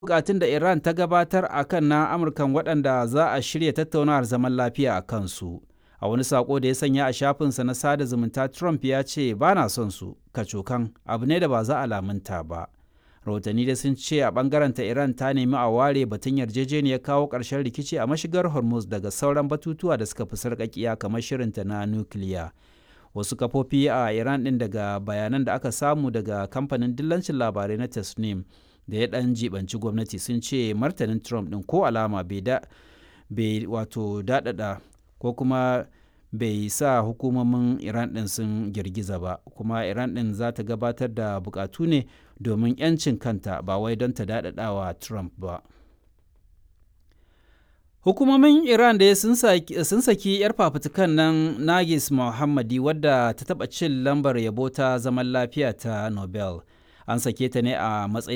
bukatun da Iran ta gabatar a kan na Amurkan waɗanda za a shirya tattaunawar zaman lafiya a kansu. A wani sako da ya sanya a shafinsa na sada zumunta Trump ya ce ba na son su, kacokan abu ne da ba za a lamunta ba. Rahotanni da sun ce a ɓangaren ta Iran ta nemi a ware batun yarjejeniyar kawo ƙarshen rikici a mashigar Hormuz daga sauran batutuwa da suka fi sarƙaƙiya kamar shirinta na nukiliya. Wasu kafofi a Iran ɗin daga bayanan da aka samu daga kamfanin dillancin labarai na Tasnim da ya ɗan jibanci gwamnati sun ce martanin Trump ɗin ko alama bai da bai wato daɗaɗa ko kuma bai sa hukumomin Iran ɗin sun girgiza ba kuma Iran ɗin za ta gabatar da bukatu ne domin 'yancin kanta ba wai don ta daɗaɗawa Trump ba. Hukumomin Iran da sun saki 'yar fafutukan nan Nagis Mohammadi wadda ta taɓa cin lambar yabo ta zaman lafiya ta Nobel. An sake ta ne a matsayin